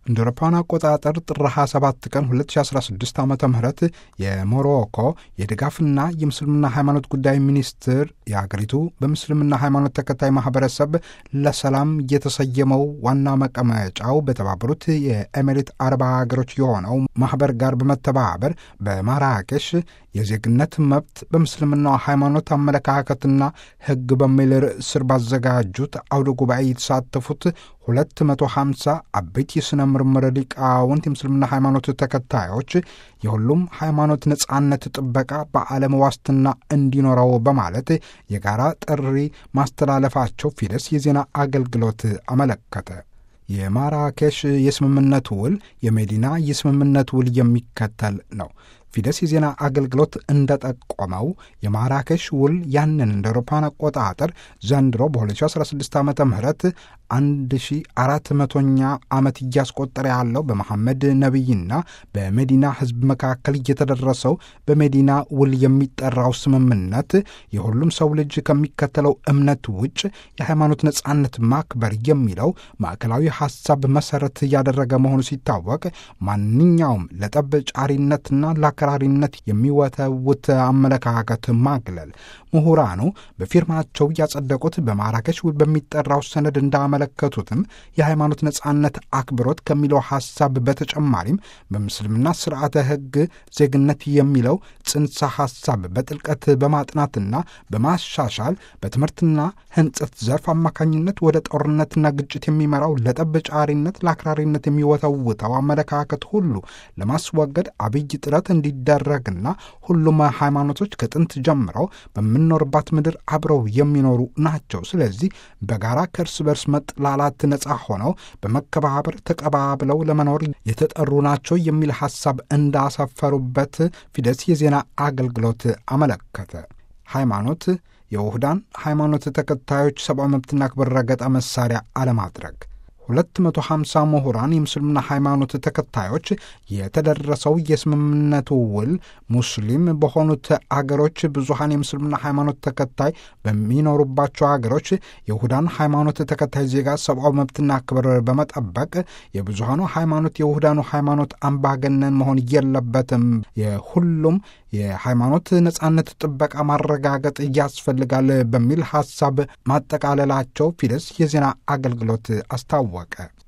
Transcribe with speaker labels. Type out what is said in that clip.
Speaker 1: እንደ አውሮፓውያን አቆጣጠር ጥር 27 ቀን 2016 ዓ ም የሞሮኮ የድጋፍና የምስልምና ሃይማኖት ጉዳይ ሚኒስትር የአገሪቱ በምስልምና ሃይማኖት ተከታይ ማህበረሰብ ለሰላም የተሰየመው ዋና መቀመጫው በተባበሩት የኤሜሬት አረብ ሀገሮች የሆነው ማህበር ጋር በመተባበር በማራኬሽ የዜግነት መብት በምስልምናው ሃይማኖት አመለካከትና ሕግ በሚል ርዕስ ስር ባዘጋጁት አውደ ጉባኤ የተሳተፉት 250 አበይት የሥነ ምርምር ሊቃውንት የምስልምና ሃይማኖት ተከታዮች የሁሉም ሃይማኖት ነጻነት ጥበቃ በዓለም ዋስትና እንዲኖረው በማለት የጋራ ጥሪ ማስተላለፋቸው ፊደስ የዜና አገልግሎት አመለከተ። የማራኬሽ የስምምነት ውል የሜዲና የስምምነት ውል የሚከተል ነው። ፊደስ የዜና አገልግሎት እንደጠቆመው የማራኬሽ ውል ያንን እንደ አውሮፓውያን አቆጣጠር ዘንድሮ በ2016 ዓ ም 1400ኛ ዓመት እያስቆጠረ ያለው በመሐመድ ነቢይና በሜዲና ሕዝብ መካከል እየተደረሰው በሜዲና ውል የሚጠራው ስምምነት የሁሉም ሰው ልጅ ከሚከተለው እምነት ውጭ የሃይማኖት ነጻነት ማክበር የሚለው ማዕከላዊ ሐሳብ መሠረት እያደረገ መሆኑ ሲታወቅ ማንኛውም ለጠብ ጫሪነትና ለአክራሪነት የሚወተውት አመለካከት ማግለል ምሁራኑ በፊርማቸው ያጸደቁት በማራኬሽ ውል በሚጠራው ሰነድ እንዳመለከቱትም የሃይማኖት ነጻነት አክብሮት ከሚለው ሐሳብ በተጨማሪም በምስልምና ስርዓተ ሕግ ዜግነት የሚለው ጽንሰ ሐሳብ በጥልቀት በማጥናትና በማሻሻል በትምህርትና ሕንጸት ዘርፍ አማካኝነት ወደ ጦርነትና ግጭት የሚመራው ለጠብ ጫሪነት፣ ለአክራሪነት የሚወተውተው አመለካከት ሁሉ ለማስወገድ አብይ ጥረት እንዲደረግና ሁሉም ሃይማኖቶች ከጥንት ጀምረው በምንኖርባት ምድር አብረው የሚኖሩ ናቸው። ስለዚህ በጋራ ከእርስ በርስ መጥላላት ነጻ ሆነው በመከባበር ተቀባብለው ለመኖር የተጠሩ ናቸው የሚል ሐሳብ እንዳሰፈሩበት ፊደስ የዜና አገልግሎት አመለከተ። ሃይማኖት የውህዳን ሃይማኖት ተከታዮች ሰብአዊ መብትና ክብር ረገጣ መሳሪያ አለማድረግ 250 ምሁራን የምስልምና ሃይማኖት ተከታዮች የተደረሰው የስምምነቱ ውል ሙስሊም በሆኑት አገሮች ብዙሃን የምስልምና ሃይማኖት ተከታይ በሚኖሩባቸው አገሮች የውህዳን ሃይማኖት ተከታይ ዜጋ ሰብአዊ መብትና ክብር በመጠበቅ የብዙሃኑ ሃይማኖት የውህዳኑ ሃይማኖት አምባገነን መሆን የለበትም፣ የሁሉም የሃይማኖት ነጻነት ጥበቃ ማረጋገጥ ያስፈልጋል በሚል ሐሳብ ማጠቃለላቸው ፊደስ የዜና አገልግሎት አስታወቀ።